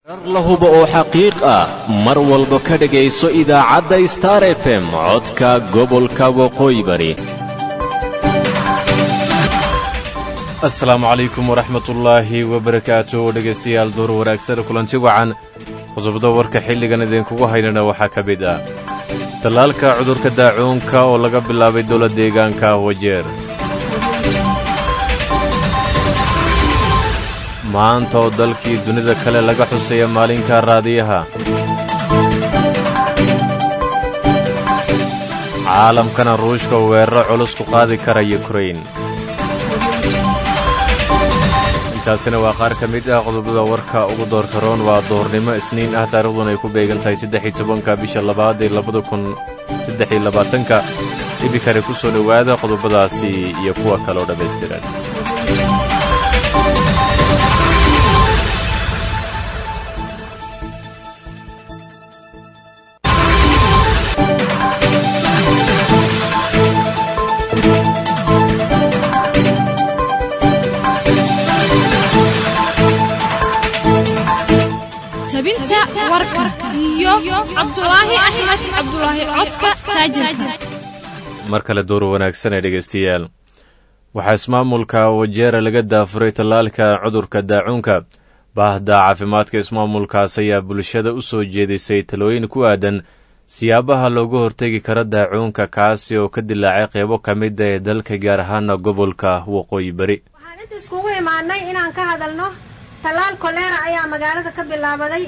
la hubo oo xaqiiq ah mar walba ka dhegayso idaacadda star f m codka gobolka waqooyi bari asalaamu calaykum waraxmatullaahi wabarakaatu dhegaystayaal door wanaagsan kulanti wacan qodobada warka xilligan idinkugu haynana waxaa ka mid ah tallaalka cudurka daacuunka oo laga bilaabay dowla deegaanka wajeer maanta oo dalkii dunida kale laga xuseeya maalinka raadiyaha caalamkana ruushka weeraro culus ku qaadi kara yukrain intaasina waa qaar ka mid ah qodobada warka ugu doorka roon waa doornimo isniin ah taariikhduna ay ku beegan tahay saddex-iyo tobanka bisha labaad ee labada kun saddex iyo labaatanka ibikare ku soo dhowaada qodobadaasi iyo kuwa kale oo dhammaystiran tabinta warka iyo cabdulaahi axmed cabdulaahi codka taajirka mar kale door wanaagsan ee dhegaystayaal waxaa ismaamulka wajeera laga daafuray tallaalka cudurka daacuunka baahda caafimaadka ismaamulkaas ayaa bulshada u soo jeedisay talooyin ku aadan siyaabaha looga hortegi karo daacuunka kaasi oo ka dilaacay qeybo ka mida ee dalka gaar ahaana gobolka waqooyi bari waxaan inta iskugu imaanay inaan ka hadalno tallaal koleera ayaa magaalada ka bilaabaday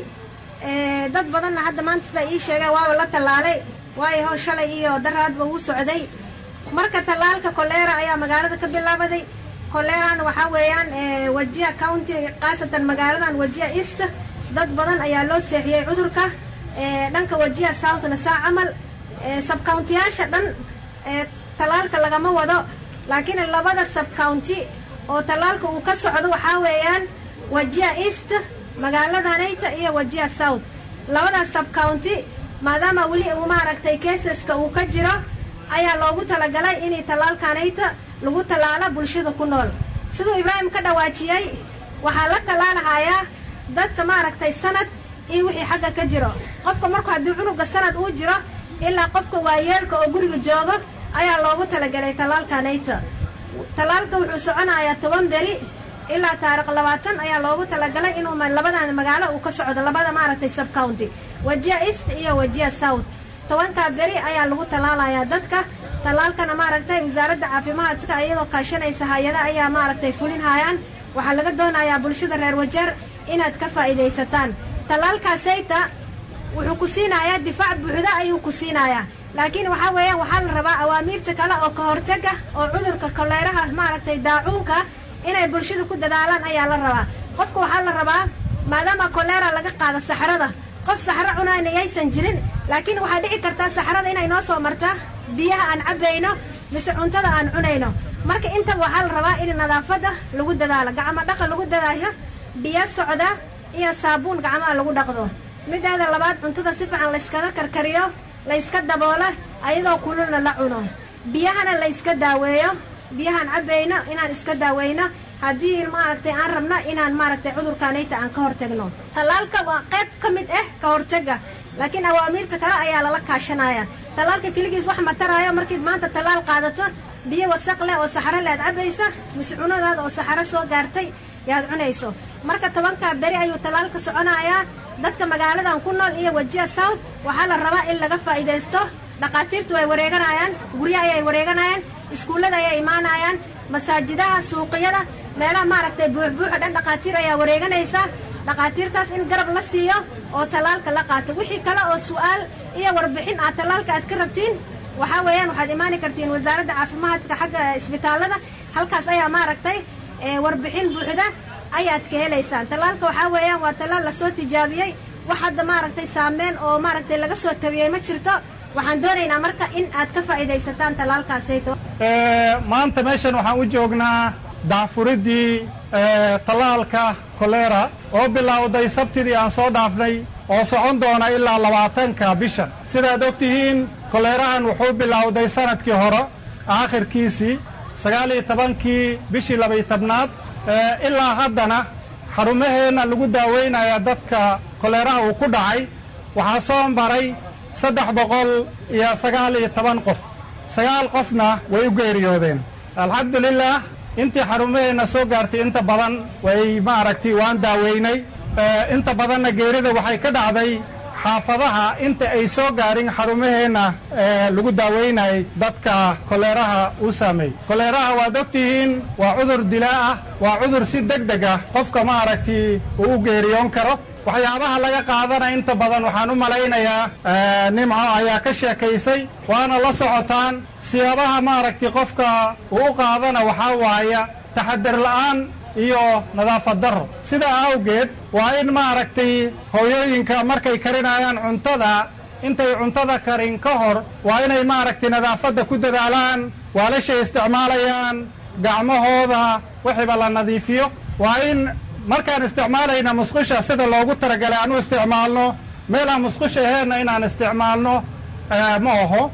dad badanna hadda maanta sida ii sheegeen waaba la tallaalay waayo how shalay iyo daraadba uu socday marka tallaalka koleera ayaa magaalada ka bilaabaday koleerana waxaa weeyaan wajiya county khaasatan magaaladan wajiya east dad badan ayaa loo seexiyey cudurka dhanka wajiya southna saa camal sabcountiyaasha dhan tallaalka lagama wado laakiin labada sabcounty oo tallaalka uu ka socdo waxaa weeyaan wajiya east magaaladanayta iyo wajiya south labadaas sabcounty maadaama weli uu maaragtay keesaska uu ka jiro ayaa loogu talagalay inay tallaalkanayta lagu tallaalo bulshada ku nool siduu ibraahim ka dhawaajiyey waxaa la tallaalahayaa dadka maaragtay sanad iyo wixii xagga ka jiro qofka marku haddii cunuga sanad uu jiro ilaa qofka waayeelka oo guriga joogo ayaa loogu talagalay tallaalkanayta tallaalka wuxuu soconayaa toban beri ilaa taariikh labaatan ayaa loogu talagalay inuu labadan magaalo uu ka socdo labada maaragtay subcounty wajiya east iyo wajiya south tobankaa beri ayaa lagu tallaalayaa dadka tallaalkana maaragtay wasaaradda caafimaadka iyadoo kaashanaysa hay-ada ayaa maaragtay fulinhaayaan waxaa laga doonayaa bulshada reer wajeer inaad ka faa'iidaysataan tallaalkaasayta wuxuu ku siinayaa difaac buuxda ayuu ku siinayaa laakiin waxaa weeyaan waxaa la rabaa awaamiirta kale oo ka hortaga oo cudurka koleeraha maaragtay daacuunka inay bulshada ku dadaalaan ayaa la rabaa qofka waxaa la rabaa maadaama kolera laga qaado saxrada qof saxro cunayna yaysan jirin laakiin waxaa dhici kartaa saxrada inay noo soo marta biyaha aan cabbayno mise cuntada aan cunayno marka intaba waxaa la rabaa in nadaafadda lagu dadaalo gacmo dhaqa lagu dadaayo biyo socda iyo saabuun gacmaha lagu dhaqdo mideeda labaad cuntada si fiican layskaga karkariyo layska daboolo ayadoo kululna la cuno biyahana layska daaweeyo biyahaan cabbayno inaan iska daaweyno haddii maaragtay aan rabno inaan maaragtay cudurkaanayta aan ka hortagno tallaalka waa qayb ka mid ah ka hortaga laakiin awaamiirta kale ayaa lala kaashanaya tallaalka keligiis wax mataraayo markiid maanta tallaal qaadato biyo wasaq leh oo saxaro le aad cabbaysa mise cunadaada oo saxaro soo gaartay yaad cunayso marka tobankaa beri ayuu tallaalka soconayaa dadka magaaladan ku nool iyo wajiya south waxaa la rabaa in laga faa'iidaysto dhakhaatiirtu way wareeganayaan guryo ayay wareeganayaan iskuullada ayay imaanayaan masaajidaha suuqyada meelaha maaragtay buuxbuuxa dhan dhakhaatiir ayaa wareeganaysa dhakhaatiirtaas in garab la siiyo oo tallaalka la qaato wixii kale oo su'aal iyo warbixin aad tallaalka aad ka rabtiin waxaa weeyaan waxaad imaani kartiin wasaaradda caafimaadka xagga isbitaallada halkaas ayaa maaragtay warbixin buuxda ayaad ka helaysaan tallaalka waxaa weeyaan waa tallaal lasoo tijaabiyey wax hadda maaragtay saameyn oo maaragtay laga soo tabiyey ma jirto waxaan doonaynaa marka in aad ka faa'iidaysataan tallaalkaasayto maanta meeshan waxaan u joognaa dacfuriddii tallaalka kolera oo bilowday sabtidii aan soo dhaafnay oo socon doona ilaa labaatanka bishan sidaad og tihiin koleerahan wuxuu bilowday sannadkii hore aakhirkiisii sagaal iyo tobankii bishii labaiy tobnaad ilaa haddana xarumaheenna lagu daaweynaya dadka koleeraha uu ku dhacay waxaa soo maray saddex boqol iyo sagaal iyo toban qof sagaal qofna way u geeriyoodeen alxamdulilah intii xarumaheenna soo gaartay inta badan way maaragtay waan daaweynay inta badanna geerida waxay ka dhacday xaafadaha inta ay soo gaarin xarumaheenna lagu daaweynayay dadka koleeraha uu saameeyey koleeraha waad ogtihiin waa cudur dilaa ah waa cudur si deg deg ah qofka maaragtay uu u geeriyoon karo waxyaabaha laga qaadana inta badan waxaan u malaynayaa nimco ayaa ka sheekaysay waana la socotaan siyaabaha maaragtay qofka uu u qaadana waxaa waaya taxadar la'aan iyo nadaafad darro sidaa awgeed waa in maaragtay hooyooyinka markay karinayaan cuntada intay cuntada karin ka hor waa inay maaragtay nadaafadda ku dadaalaan waalashay isticmaalayaan gacmahooda wixiiba la nadiifiyo waa in markaan isticmaalayna musqusha sida loogu talagalay aan u isticmaalno meelaan musqusha aheenna inaan isticmaalno ma aho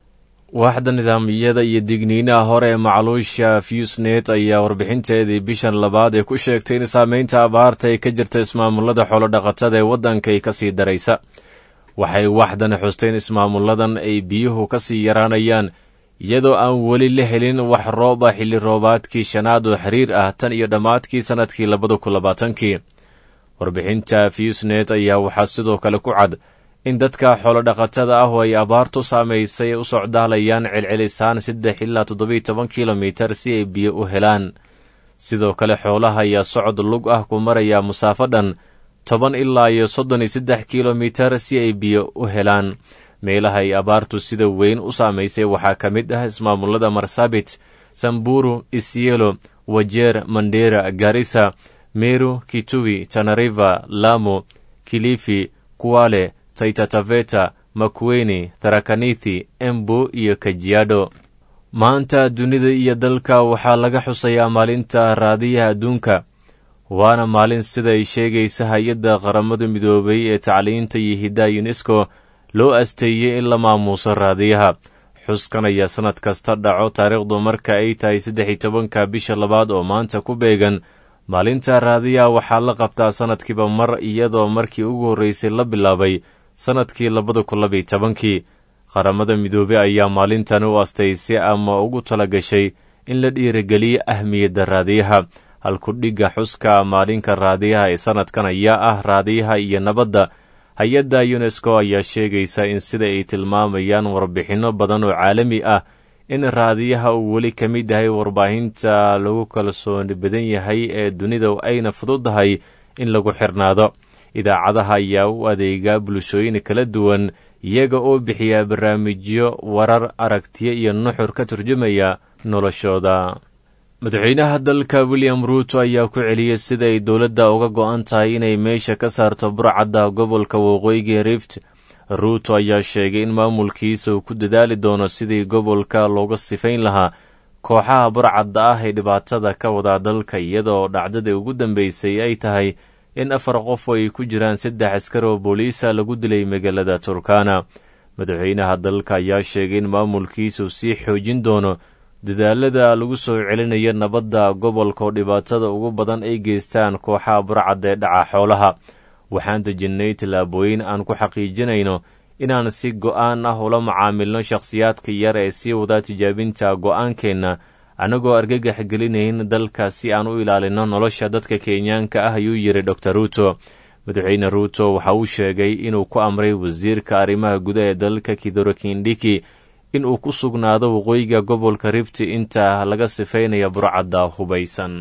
waaxda nidaamyada iyo digniinaha hore ee macluusha fusnet ayaa warbixinteedii bishan labaad ee ku sheegtay in saameynta abaarta ay ka jirta ismaamullada xoolodhaqatada ee waddankay ka sii daraysa waxay waaxdan xusteen ismaamulladan ay biyuhu ka sii yaraanayaan iyadoo aan weli la helin wax roob ah xilli roobaadkii shanaad oo xiriir ah tan iyo dhammaadkii sannadkii labada kun labaatankii warbixinta fusnet ayaa waxaa sidoo kale ku cad in dadka xoolodhaqatada ah oo ay abaartu saamaysay u socdaalayaan celcelisaan saddex ilaa toddobiiy toban kilomitar si ay biyo u helaan sidoo kale xoolaha ayaa socod lug ah ku maraya musaafo dhan toban ilaa iyo soddon iyo saddex kilomitar si ay biyo u helaan meelaha ay abaartu sida weyn u saamaysay waxaa ka mid ah ismaamullada marsabit samburu isielo wajeer mandera garisa meru kituwi tanariva lamo kilifi kuwale taitataveta makweni tarakanithi embu iyo kajiado maanta dunida iyo dalka waxaa laga xusayaa maalinta raadiyaha adduunka waana maalin siday sheegaysa hay-adda qaramada midoobay ee tacliinta iyo hiddaha yunesko loo asteeyey in la maamuuso raadiyaha xuskan ayaa sannad kasta dhaco taariikhdu marka ay tahay saddex iyo tobanka bisha labaad oo maanta ku beegan maalinta raadiyaha waxaa la qabtaa sannadkiiba mar iyadoo markii ugu horreysay la bilaabay sannadkii labada kun labiyo tobankii qaramada midoobey ayaa maalintan u astaysay ama ugu tala gashay in la dhiirigeliyo ahmiyadda raadiyaha halkudhigga xuska maalinka raadiyaha ee sannadkan ayaa ah raadiyaha iyo nabadda hay-adda yunesko ayaa sheegaysa in sida ay tilmaamayaan warbixinno badan oo caalami ah in raadiyaha uu weli ka mid yahay warbaahinta lagu kalsooni badan yahay ee dunida ayna fududahay in lagu xirnaado idaacadaha ayaa u adeegaa bulshooyin kala duwan iyaga oo bixiya barnaamijyo warar aragtiyo iyo nuxur ka turjumaya noloshooda madaxweynaha dalka william ruuto ayaa ku celiyey sida ay dowladda uga go-an tahay inay meesha ka saarto burcadda gobolka waqooyiga rift ruuto ayaa sheegay in maamulkiisa uu ku dadaali doono sidii gobolka looga sifayn lahaa kooxaha burcadda ah ee dhibaatada ka wadaa dalka iyadoo dhacdadii ugu dambeysay ay tahay in afar qof oo ay ku jiraan saddex askar oo booliisa lagu dilay magaalada turkana madaxweynaha dalka ayaa sheegay in maamulkiisuu sii xoojin doono dadaalada lagu soo celinayo nabadda gobolka oo dhibaatada ugu badan ay geystaan kooxaha burcadda ee dhaca xoolaha waxaan dejinnay tallaabooyin aan ku xaqiijinayno inaan si go'aan ah ula macaamilno shakhsiyaadka yar ee sii wadaa tijaabinta go'aankeenna annagoo argagax gelinayn dalka si aan u ilaalinno nolosha dadka kenyaanka ah ayuu yidhi dor ruuto madaxweyne ruuto waxa uu sheegay inuu ku amray wasiirka arrimaha gudaha ee dalka kidoro kindhiki in uu ku sugnaado waqooyiga gobolka rifti inta laga sifaynayo burcadda hubaysan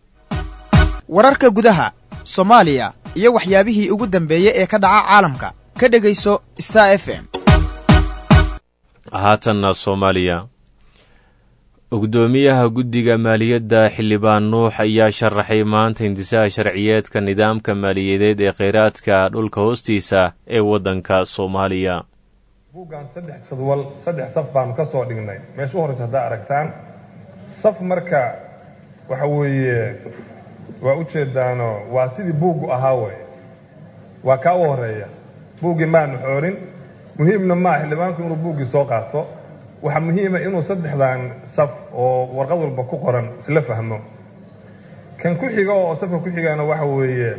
wararka gudaha soomaaliya iyo waxyaabihii ugu dambeeyey ee ka dhaca caalamka ka dhegayso star f m haatanna soomaaliya gudoomiyaha guddiga maaliyadda xildhibaan nuux ayaa sharaxay maanta hindisaha sharciyeedka nidaamka maaliyadeed ee kheyraadka dhulka hoostiisa ee waddanka soomaaliya buuggan saddex jadwal saddex saf baanu ka soo dhignay meesha u horreysa haddaa aragtaan saf marka waxa weeye waa u jeedaano waa sidii buuggu ahaa wey waa kaa u horeeya buuggii maanu xoorin muhiimna maa xildhibaanku inuu buuggii soo qaato waxaa muhiima inuu saddexdan saf oo warqad walba ku qoran isla fahmo kan ku xiga oo safka ku xigana waxa weeye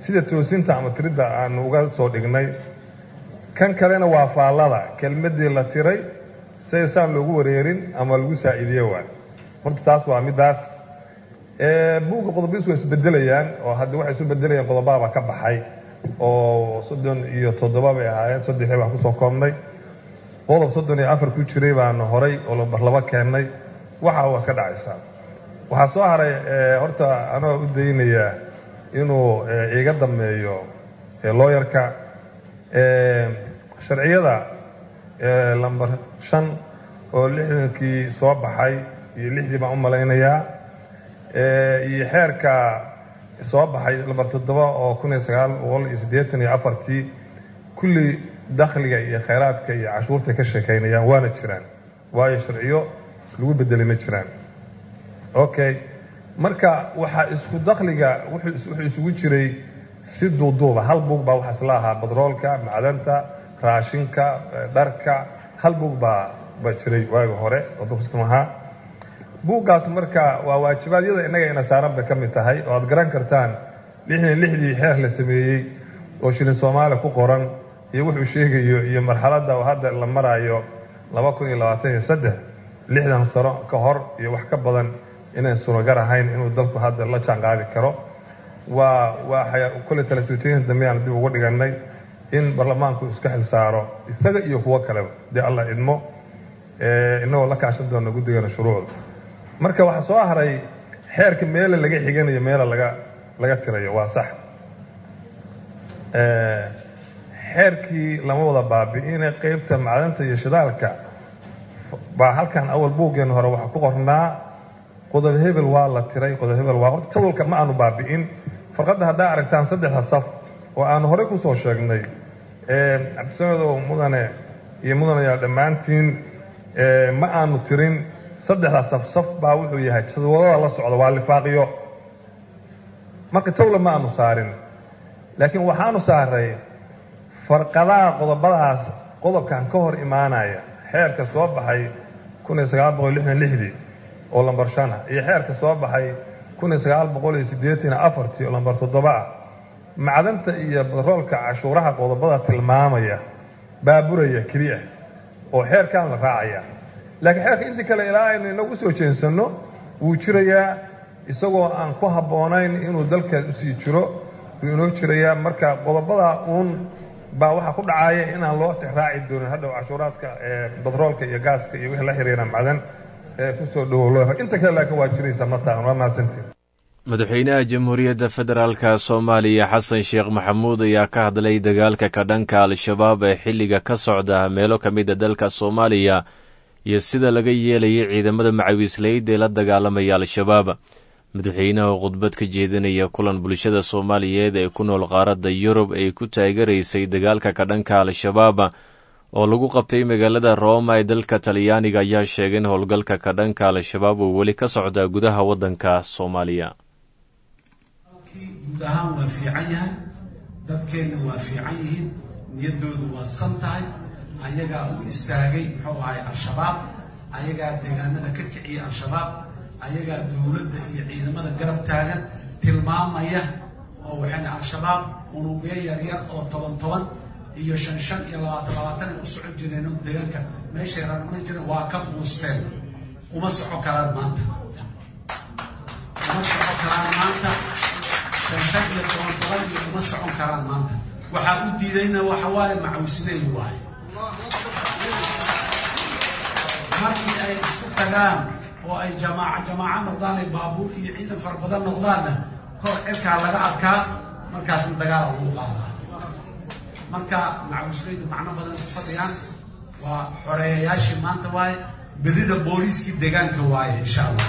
sida toosinta ama tiridda aanu uga soo dhignay kan kalena waa faallada kelmaddii la tiray say saan loogu wareerin ama lagu saa'iidiye waa horta taas waa middaas buugga qodobiis waa isbedelayaan oo hadda waxay isu bedelayaan qodobaaba ka baxay oo soddon iyo toddoba bay ahaayeen saddexii baan kusoo koobnay qodob soddon iyo afar ku jiray baanu horay oo labarlabo keennay waxa waa iska dhacaysaa waxaa soo haray horta anoo u daynaya inuu iga dameeyo looyarka sharciyada lamber shan oo lixdankii soo baxay iyo lixdii baan u malaynayaa iyo xeerka soo baxay lamber toddoba oo kun iyo sagaal boqol iyo siddeetan iyo afartii kulli dakhliga iyo khayraadka iyo cashuurtay ka sheekaynayaan waana jiraan waayo sharciyo lagu bedelay ma jiraan okay marka waxaa isku dakhliga wuxuu isugu jiray si duuduuba hal buug baa waxaa isla ahaa badroolka macdanta raashinka dharka hal buug baa baa jiray waagi hore oo dustum ahaa buuggaas marka waa waajibaadyada innaga ina saaran bay ka mid tahay oo aad garan kartaan lixdan lixdii xeer la sameeyey oo shilin soomaaliya ku qoran iyo wuxuu sheegayo iyo marxaladda oo hadda la maraayo laba kun iyo labaatan iyo saddex lixdan sano ka hor iyo wax ka badan inayn suuragar ahayn inuu dalku hadda la jaan qaadi karo waa waa kolley talasutooyinka dambe aan dib ugu dhigannay in baarlamaanku iska xil saaro isaga iyo kuwo kaleba dee alla idmo inagoo la kaashan doona guddigana shuruucda marka waxaa soo haray xeerka meela laga xiganayo meela laga laga tirayo waa sax xeerkii lama wada baabi'ine qeybta macdanta iyo shidaalka baa halkan awal buuggeena hore waxaa ku qornaa qodob hebel waa la tiray qodob hebel waa horta tadalka ma aanu baabi'in farqadda haddaa aragtaan saddexda saf oo aanu horey kusoo sheegnay cabdisamedow mudane iyo mudanayaal dhammaantiin ma aanu tirin saddexda saf saf baa wuxuu yahay jadwadada la socda waa lifaaqiyo marka tawla ma aanu saarin laakiin waxaanu saaray farqadaha qodobadaas qodobkan ka hor imaanaya xeerka soo baxay kun iyo sagaal boqol lixdan lixdii oo lambar shan ah iyo xeerka soo baxay kun iyo sagaal boqol iyo siddeetan afartii oo lambar toddoba ah macdanta iyo batroolka cashuuraha qodobada tilmaamaya baaburaya keliya oo xeerkan la raacaya laakiin xeerka intii kale ilaa aynu inagu usoo jeensanno wuu jirayaa isagoo aan ku habboonayn inuu dalka usii jiro wuu inoo jirayaa marka qodobada uun baa waxaa ku dhacaya inaan loo tixraaci doonin hadhow cashuuraadka batroolka iyo gaaska iyo wixii la xiriira macdan ee kusoo dhawow inta kale laakiin waa jiraysa mataan waa mahadsantiin madaxweynaha jamhuuriyadda federaalka soomaaliya xasan sheekh maxamuud ayaa ka hadlay dagaalka ka dhanka al-shabaab ee xilliga ka socda meelo ka mida dalka soomaaliya iyo sida laga yeelayay ciidamada macawiisleyda ee la dagaalamaya al-shabaab madaxweynaha khudbad ka jeedinaya kulan bulshada soomaaliyeed ee ku nool qaaradda yurub ay ku taagaraysay dagaalka ka dhanka al-shabaab oo lagu qabtay magaalada rooma ee dalka talyaaniga ayaa sheegay in howlgalka ka dhanka al-shabaab uu weli ka socdaa gudaha waddanka soomaaliya guud ahaan waa fiican yahay dadkeenna waa fiican yihiin niyaddoodu waa san tahay ayagaa u istaagay muxuu ahay al-shabaab ayagaa deegaanada ka kiciyay al-shabaab ayagaa dowladda iyo ciidamada garab taagan tilmaamaya oo waxayna al-shabaab unugyo yaryar oo toban toban iyo shan shan iyo labaatan labaatan ay u socon jireen oo deegaanka meeshay rarmarin jireen waa ka buusteen uma soco karaan maanta uma soco karaan maanta shan shan iyo toban toban iyo uma socon karaan maanta waxaa u diidayna waxa waaye macawsineey waaye markii ay isku tagaan oo ay jamaaca jamaaco noqdaan ay baabuur iyo ciidan fara badan noqdaanna kor cirkaa laga arkaa markaasna dagaala lagu qaadaa marka macawisleydu macno badan ku fadhiyaan waa xoreeyayaashii maanta waaye berrida booliiskii deegaanka waaye insha allah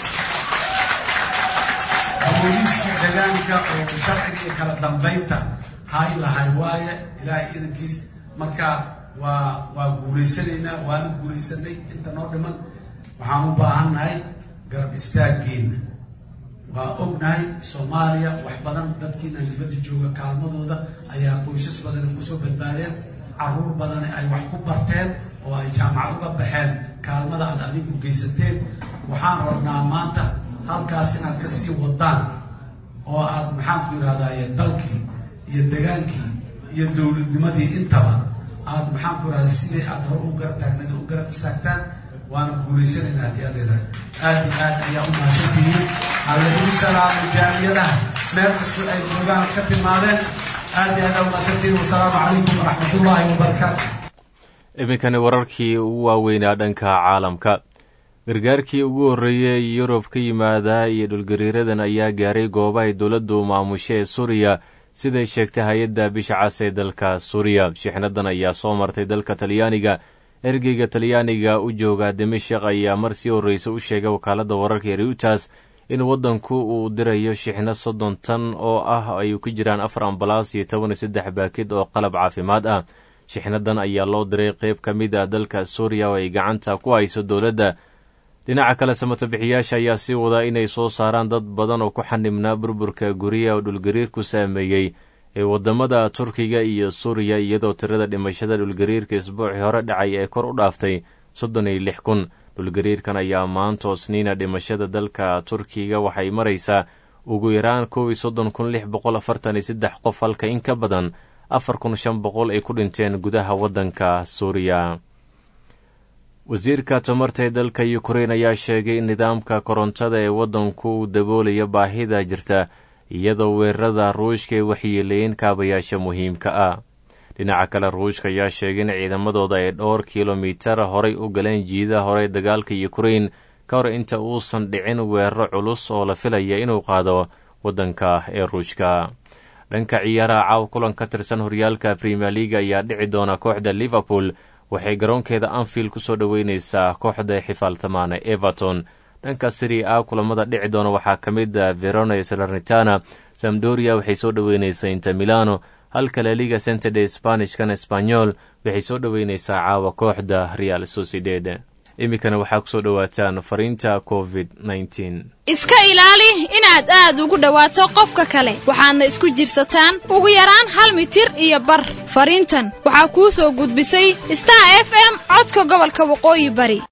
booliiskii deegaanka oo sharciga iyo kala dambaynta hay lahay waaye ilaahay idankiis marka waa waa guuraysanaynaa waana guuraysanay inta noo dhiman waxaan u baahannahay garab istaaggeena waa ognahay soomaaliya wax badan dadkiina dibadda jooga kaalmadooda ayaa qoysas badani kusoo badbaadeen caruur badani ay wax ku barteen oo ay jaamacad uga baxeen kaalmada aad adigu geysateen waxaan rabnaa maanta halkaas inaad ka sii wadaan oo aad maxaanku yidhahdaye dalkii iyo degaankii iyo dowladnimadii intaba aad maxaanku yidhahda sidii aad hor u garab taagneed u garab istaagtaan waana guulaysanaynaa haddii adeera aad iyo aad ayaa u mahadsantihiin halagu salaamo jaaliyadaha meel kastoo ay joogaan ka timaadeen aad iyo aad aa u mahadsantihiin wasalaamu calaykum waraxmatullaahi wabarakaatu iminkani wararkii ugu waaweynaa dhanka caalamka gargaarkii ugu horreeyey yurub ka yimaada iyo dhulgariiradan ayaa gaaray goobahay dowladdu maamusho ee suuriya siday sheegtay hay-adda bisha cas ee dalka suuriya shixnadan ayaa soo martay dalka talyaaniga ergeyga talyaaniga u jooga dimashik ayaa mar sii horreysa u sheegay wakaaladda wararka ee reutas in waddanku uu dirayo shixno soddon tan oo ah ay ku jiraan afar ambalaas iyo toban iyo saddex baakid oo qalab caafimaad ah shixnadan ayaa loo diray qeyb ka mid a dalka suuriya oo ay gacanta ku hayso dowladda dhinaca kale samatabixiyaasha ayaa sii wadaa inay soo saaraan dad badan oo ku xanibnaa burburka guryaha oo dhulgariirku saameeyey ee waddamada turkiga iyo suuriya iyadoo tirada dhimashada dhulgariirka isbuucii hore dhacay ee kor u dhaaftay soddon iyo lix kun dhulgariirkan ayaa maantoo sniina dhimashada dalka turkiga waxay maraysaa ugu yaraan kow iyo soddon kun lix boqol afartan iyo saddex qof halka in ka badan afar kun shan boqol ay ku dhinteen gudaha waddanka suuriya wasiirka tamarta ee dalka ukrein ayaa sheegay in nidaamka korontada ee waddanku uu daboolaya baahida jirta iyadoo weerarada ruushka ay waxyeeleeyeen kaabayaasha muhiimka ah dhinaca kale ruushka ayaa sheegay in ciidamadooda ay dhowr kilomitar horay u galeen jiidaha hore dagaalka ukrein ka hor inta uusan dhicin weeraro culus oo la filaya inuu qaado waddanka ee ruushka dhanka ciyaaraha caaw kulan ka tirsan horyaalka premier leaga ayaa dhici doona kooxda liverpool waxay garoonkeeda anfield ku soo dhoweyneysaa kooxda xifaaltamaana everton dhanka siri a kulamada dhici doona waxaa ka mid a verona iyo salernitana samdoria waxay soo dhoweyneysaa inter milano halka laliga centerde spanishkan espanyol waxay soo dhoweyneysaa caawa kooxda real sociedad iminkana waxaa kusoo dhowaataan fariinta covid iska ilaali inaad aad ugu dhowaato qofka kale waxaadna isku jirsataan ugu yaraan hal mitir iyo bar fariintan waxaa kuu soo gudbisay star f m codka gobolka waqooyi bari